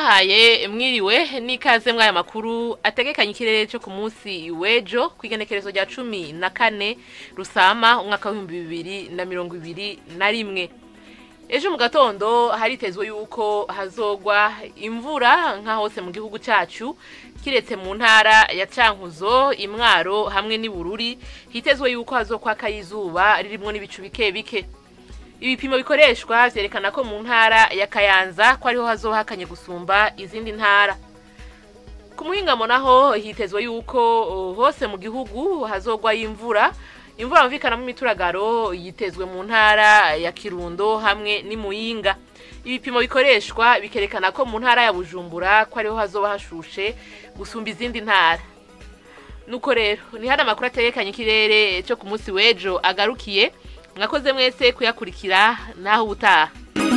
ndabahaye mwiriwe n'ikaze mw'aya makuru ategekanye ikirere cyo ku munsi w'ejo ku igenekerezo rya cumi na kane rusama umwaka w'ibihumbi bibiri na mirongo ibiri na rimwe ejo mu gatondo haritezwe yuko hazogwa imvura nka hose mu gihugu cyacu kiretse mu ntara ya cankuzo imwaro hamwe n'ibururi hitezwe yuko hazokwaka izuba ririmwo n'ibicu bike bike ibipimo bikoreshwa vyerekana ko mu ntara ya kayanza ko ariho hazohakanye gusumba izindi ntara ku muhingamo naho hitezwe yuko uh, hose mu gihugu hazogwa imvura imvura mvikanamo imituragaro yitezwe mu ntara ya kirundo hamwe n'imuyinga ibipimo bikoreshwa bikerekana ko mu ntara ya bujumbura ko ariho hazoba hashushe gusumba izindi ntara nuko rero ni hano amakuru ategekanye ikirere cyo ku munsi w'ejo agarukiye mwakoze mwese kuyakurikira naho ubutaha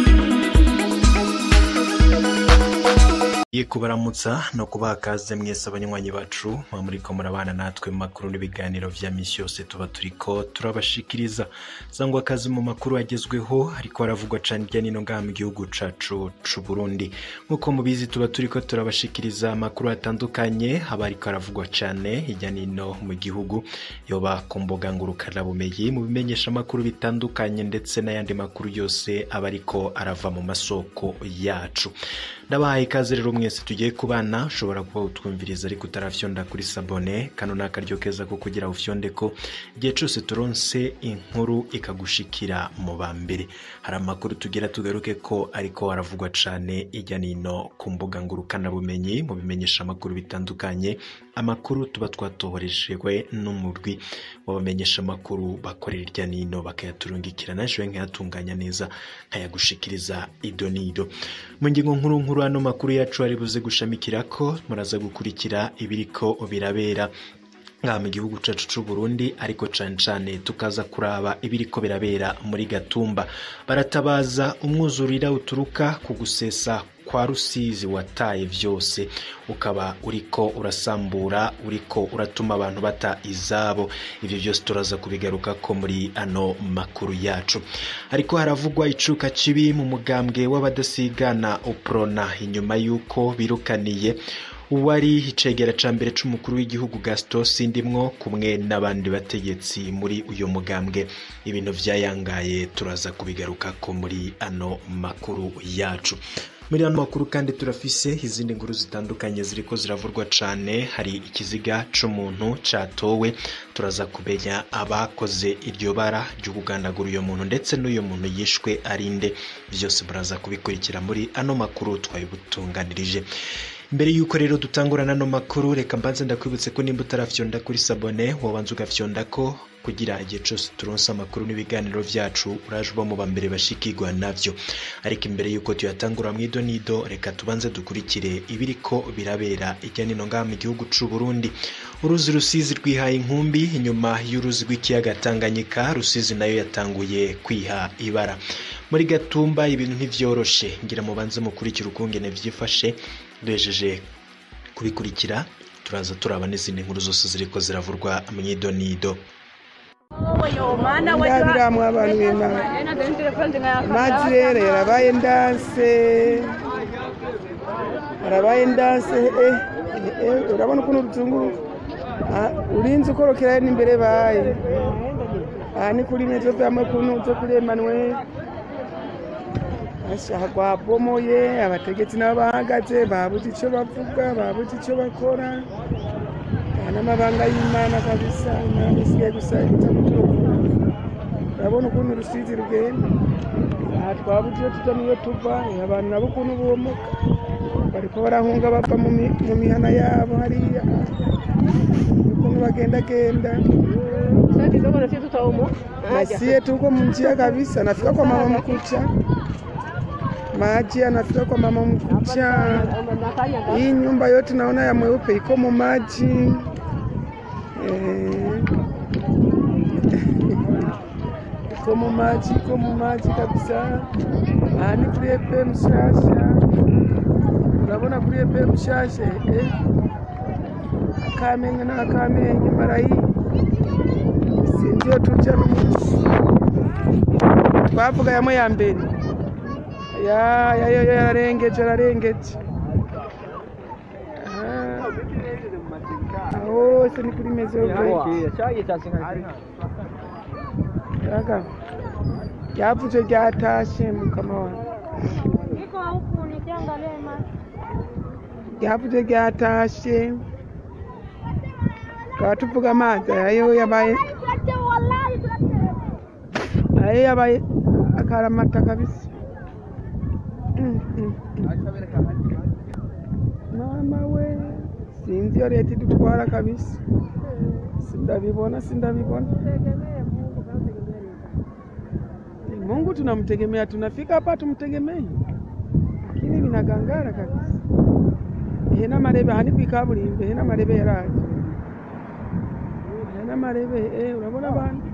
Ye kubaramutsa no kubaha kaze mwese abanywanyi bacu mwa muriko murabana natwe mu makuru n'ibiganiro vya misi yose tuba turiko turabashikiriza sangwa akazi mu makuru agezweho ariko haravugwa cane irya nino ngaha mu gihugu cacu c'u Burundi nk'uko mubizi tuba turiko turabashikiriza amakuru atandukanye aba ariko aravugwa cane hirya nino mu gihugu yoba ku mbuga ngurukanabumenyi mu bimenyesha amakuru bitandukanye ndetse n'ayandi makuru yose aba ariko arava mu masoko yacu ndabahaye ikaze rero mwese tugiye kubana ushobora kuba utwumviriza ariko utarafyonda kuri sabone kano ni akaryo keza ko kugira ufyonde ko igihe cyose turonse inkuru ikagushikira mu ba mbere hari amakuru tugira tugaruke ko ariko haravugwa cane ijya nino ku mbuga ngurukanabumenyi mu bimenyesha amakuru bitandukanye amakuru tuba twatohorejwe n'umurwi w'abamenyesha amakuru bakorera irya nino bakayaturungikira naje nkayatunganya neza nkayagushikiriza ido n'ido mu ngingo nkuru nkuru hano makuru yacu ari buze gushamikira ko muraza gukurikira ibiriko birabera ngaha mu gihugu cacu c'u Burundi ariko cane cane tukaza kuraba ibiriko birabera muri Gatumba baratabaza umwuzurira uturuka ku gusesa kwa rusizi wataye vyose ukaba uriko urasambura uriko uratuma abantu bata izabo ivyo vyose turaza kubigaruka ko muri ano makuru yacu ariko haravugwa icuka kibi mu mugambwe w'abadasigana uprona inyuma y'uko birukaniye uwari icegera ca mbere c'umukuru w'igihugu Gaston Sindimwo kumwe n'abandi bategetsi muri uyo mugambwe ibintu vyayangaye turaza kubigaruka ko muri ano makuru yacu muri ano makuru kandi turafise izindi nkuru zitandukanye ziriko ziravurwa cane hari ikiziga c'umuntu catowe turaza kumenya abakoze iryo bara ryo kugandagura uyo muntu ndetse n'uyo muntu yishwe arinde vyose muraza kubikurikira muri ano makuru twabibutunganirije mbere yuko rero dutangurana ano makuru reka mbanze ndakwibutse ko nimba utarafyonda kuri sabone wobanza ugafyonda ko kugira igihe cyose turonse amakuru n'ibiganiro vyacu uraje uba mu bambere bashikirwa navyo ariko imbere yuko tuyatangura mwido nido reka tubanze dukurikire ibiriko birabera ijya nino ngaha mu gihugu c'u Burundi uruzi rusizi rwihaye inkumbi inyuma y'uruzi rw'ikiyaga Tanganyika rusizi nayo yatanguye kwiha ibara muri gatumba ibintu ntivyoroshe ngira mubanze mukurikira ukungene vyifashe duhejeje kubikurikira turaza turaba n'izindi nkuru zose ziriko ziravurwa mwidonido ndabiramwo abantu b'imana amazi rero yarabaye ndanse arabaye ndanse eh, eh, urabona ukuntu ruzunguruka Ah, urinze ukorokerayo n'imbere baye aha ni kuri metero vyamwe kuntu zo kuri Emmanuel ashaka rwabomoye abategetsi nabo bahagaze babuze ico bavuga babuze ico bakora aha n'amabanga y'imana kabisa imana isigaye gusa iza kuturokora urabona ukuntu urusizi rugenda aha twabuze iyo tuja niyo tuva eh, abantu nabo ukuntu bomoka bariko barahunga bava mu mi- mu mihana yabo hariya ukuntu bagendagenda Nasie tuko mjia kabisa, nafika kwa mama mkucha maji anafika kwa mama mkucha. Hii nyumba yote naona ya mweupe iko mu maji eh. iko mu maji, iko mu maji kabisa. Ani kuri epe mshasha, urabona kuri epe mshasha eh. Akamenye na akamenye mara hii sindio tuja n'umunsi twavuga yamwe ya mbere ya ya ya ya yararengeje yararengeje hose ni kuri mezove yaga ryavuze ryatashe mukama wawe Niko huku nikiangalia imani. ryavuze ryatashe tukaba tuvuga amazi ayo yabaye ayo yabaye akaramata kabisa Mm, mm, mm. mama we sinzi iyo leta idutwara kabisa sindabibona sindabibona mungu tunamtegemea tunafika hapa tumtegemei lakini vinagangara kabisa ihe n'amarebe aha ni kwikaburimbo ihe n'amarebe yaraje ihe n'amarebe eh, urabona abantu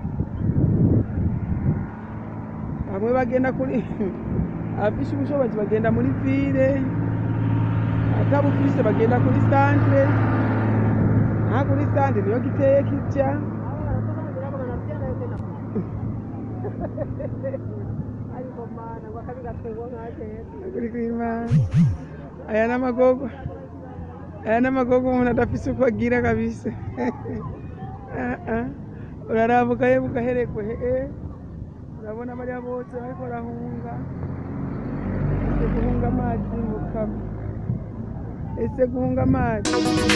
bamwe bagenda kuri abafishe ubushobozi bagenda muri vile atabufise bagenda kuri santre nta kuri santre niyo giteye kitya kuri kwimana aya n'amagogo aya n'amagogo umuntu adafise uko agira kabisa Ah, ah. uraraba ugahe ugaherekwe eh. urabona bariya bose bariko barahunga ese guhunga amazi mukama ese guhunga amazi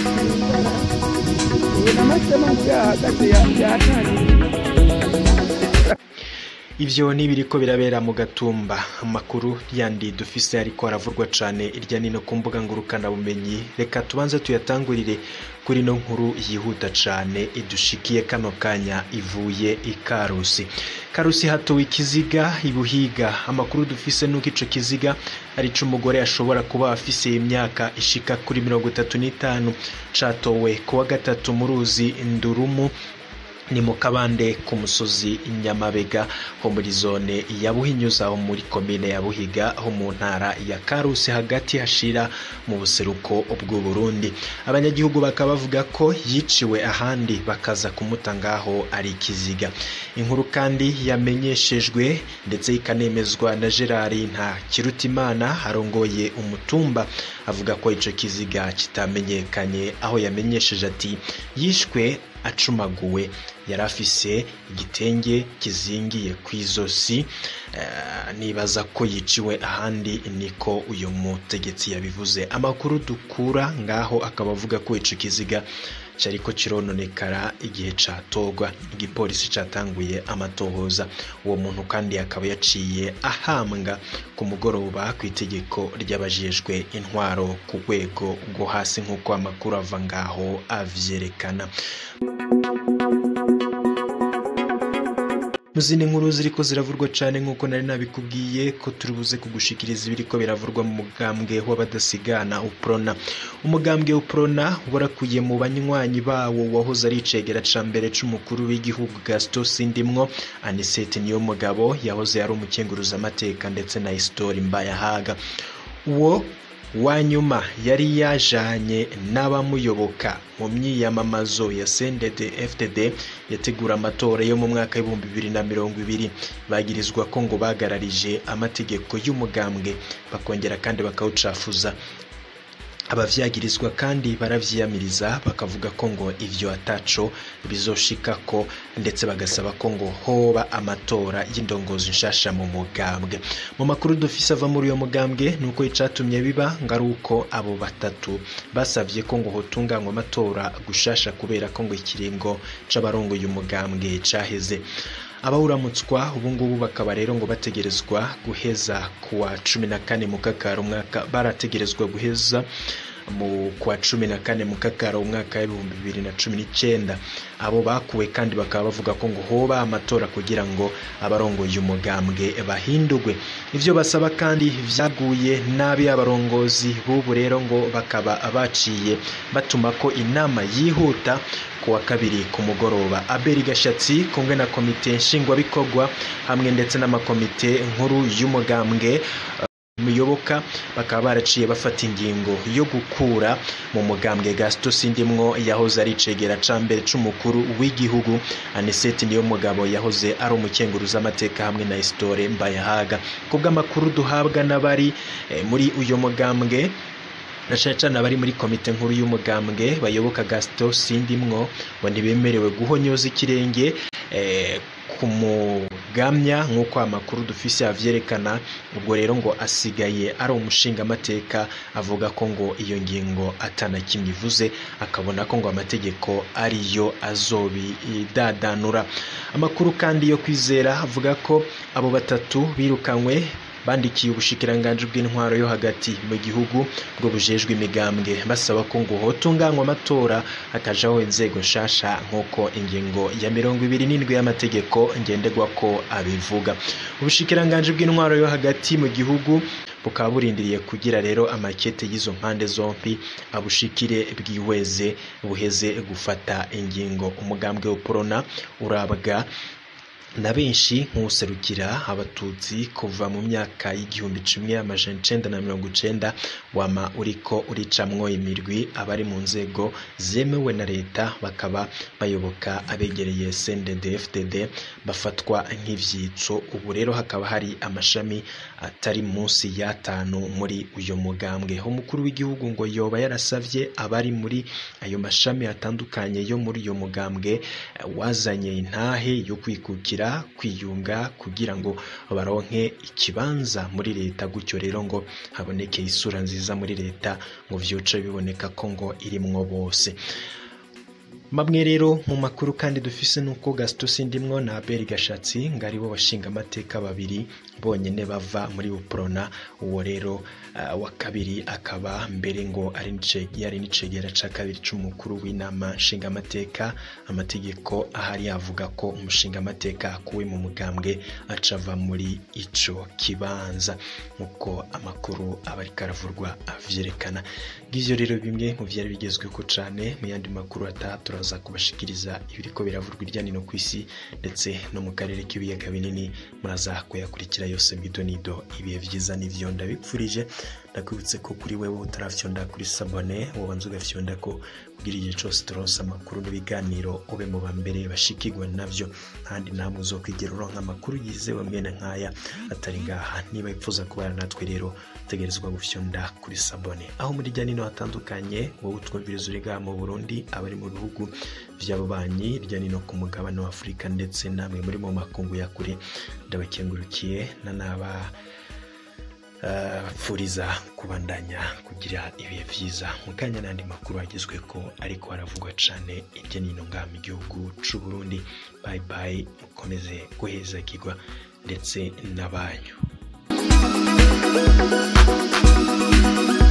iyi n'amasemo ngo yahagaze yatangiye ivyo nibiriko birabera mu gatumba amakuru yandi dufise ariko aravurwa cane irya nino ku mbuga ngurukana bumenyi reka tubanze tuyatangurire kuri no nkuru yihuta cane idushikiye kano kanya ivuye i karusi karusi hatowe ikiziga ibuhiga amakuru dufise nuko ico kiziga ari umugore ashobora kuba afise imyaka ishika kuri mirongo itatu n'itanu catowe kuwa gatatu mu ruzi ndurumu ni mu kabande ku musozi nyamabega ho muri zone ya buhinyuza ho muri komine ya buhiga ho mu ntara ya karusi hagati hashira mu buseruko bw'u burundi abanyagihugu bakaba bavuga ko yiciwe ahandi bakaza kumuta ngaho ari ikiziga inkuru kandi yamenyeshejwe ndetse ikanemezwa na gerard nta kirutimana arongoye umutumba avuga ko ico kiziga kitamenyekanye aho yamenyesheje ati yishwe acumaguwe yari afise igitenge kizingiye ku izosi Eh, nibaza ko yiciwe ahandi niko uyu mutegetsi yabivuze amakuru dukura ngaho akaba avuga ko ico kiziga cyariko kirononekara igihe catogwa igipolisi catanguye amatohoza uwo muntu kandi akaba yaciye ahambwa ku mugoroba ku itegeko ry'abajejwe intwaro ku rwego rwo hasi nk'uko amakuru ava ngaho avyerekana mu zindi nkuru ziriko ziravurwa cyane nk'uko nari nabikubwiye ko turi buze kugushikiriza ibiriko biravurwa mu mugambwe w'abadasigana uprona umugambwe uprona warakuye mu banywanyi bawo wahoze ari icegera ca mbere c'umukuru w'igihugu gaston sindimwo anisete niyo mugabo yahoze ari umukenguruzamateka ndetse na isitori mbayahaga uwo wa nyuma yari yajanye n'abamuyoboka mu myiyamamazo ya sendede fdd yategura amatora yo mu mwaka w'ibihumbi bibiri na mirongo ibiri bagirizwa ko ngo bagararije amategeko y'umugambwe bakongera kandi bakawucafuza abavyagirizwa kandi baravyiyamiriza bakavuga ko ngo ivyo ataco bizoshikako ndetse bagasaba ko ngo hoba amatora y'indongozi nshasha mu mugambwe mu makuru dufise ava muri uyo mugambwe nuko icatumye biba ngo ari uko abo batatu basavye ko ngo hotunganywa amatora gushasha kubera ko ngo ikiringo c'abarongoye umugambwe caheze abawuramutswa ubungubu bakaba rero ngo bategerezwa guheza kuwa cumi na kane mu kakaro umwaka barategerezwa guheza mu kwa cumi na kane mu kakaro umwaka w'ibihumbi bibiri na cumi n'icyenda abo bakuwe kandi bakaba bavuga ko ngo hoba amatora kugira ngo abarongoye umugambwe bahindurwe ivyo basaba kandi vyaguye nabi abarongozi b'ubu rero ngo bakaba baciye batuma ko inama yihuta ku wa kabiri ku mugoroba aberi gashatsi kumwe na komite nshingwabikorwa hamwe ndetse n'amakomite nkuru y'umugambwe muyoboka bakaba baraciye bafata ingingo yo gukura mu mugambwe gasito sindimwo yahoze ari icegera ca mbere c'umukuru w'igihugu aniseti niyo mugabo yahoze ari umukenguruza amateka hamwe na isitore mbayahaga kubw'amakuru duhabwa n'abari eh, muri uyo mugambwe na cyane cyane abari muri komite nkuru y'umugambwe bayoboka gasito sindimwo ngo ntibemerewe guhonyoza ikirenge eh, ku mugamya nk'uko amakuru dufise avyerekana ubwo rero ngo asigaye ari umushingamateka avuga ko ngo iyo ngingo atana kimwe ivuze akabona ko ngo amategeko ariyo azobidadanura amakuru kandi yo kwizera avuga ko abo batatu birukanywe bandikiye ubushikiranganji bw'intwaro yo hagati mu gihugu bwo bujejwe imigambwe basaba ko ngo hotunganywa amatora hakajaho inzego nshasha nk'uko ingingo ya mirongo ibiri n'indwi y'amategeko ngenderwa ko abivuga ubushikiranganji bw'intwaro yo hagati mu gihugu bukaba burindiriye kugira rero amakete y'izo mpande zombi abushikire bwihweze buheze gufata ingingo umugambwe wa porona urabwa na benshi nk'userukira abatutsi kuva mu myaka y'igihumbi kimwe amajana icenda na mirongo icenda wama uriko uricamwo imirwi abari mu nzego zemewe na leta bakaba bayoboka abegereye CNDD FDD bafatwa nk'ivyitso ubu rero hakaba hari amashami atari munsi y'atanu muri uyu mugambwe umukuru w'igihugu ngo yoba yarasavye abari muri ayo mashami atandukanye yo muri uyu mugambwe eh, wazanye intahe yo kwikukira kwiyunga kugira ngo baronke ikibanza muri leta gutyo rero ngo haboneke isura nziza muri leta ngo vyoce biboneka ko ngo irimwo bose Bamwe rero mu makuru kandi dufise nuko Gaston Sindimwo na Abel Gashatsi ngo aribo bashinga amateka babiri bonyene bava muri Uprona uwo rero uh, wa kabiri akaba mbere ngo ari nice yari nicegera ca kabiri c'umukuru w'inama nshinga amateka amategeko ahari yavuga ko umushinga amateka akuwe mu mugambwe acava muri ico kibanza nkuko amakuru aba ariko aravurwa avyerekana ngivyo rero bimwe mu vyari bigezweho cane mu yandi makuru ataha turaza kubashikiriza ibiriko biravurwa irya nino ku isi ndetse no mu karere k'ibiyaga binini muraza kuyakurikira yose mbido nido ibihe vyiza n'ivyo ndabipfurije ndakwibutse ko kuri wewe utarafyonda kuri sabone wobanza ugafyonda ko kugira igihe cose turonse amakuru n'ibiganiro ube mu bambere bashikirwa navyo kandi namwe uzokwigera uronka amakuru yizewe mwene nkaya atari ngaha niba ipfuza kubana natwe rero utegerezwa gufyonda kuri sabone aho muri rya nino hatandukanye wowe utwumviriza uri ngaha mu burundi abari mu bihugu vy'ababanyi rya nino ku mugabane wa afurika ndetse namwe muri mu makungu ya kure ndabakengurukiye na naba bapfuriza kubandanya kugira ibihe byiza mu kanya n'andi makuru agezwe ko ariko haravugwa cyane hirya no hino ngaha mu gihugu c'u Burundi bayi bayi mukomeze guhezagirwa ndetse n'abanyu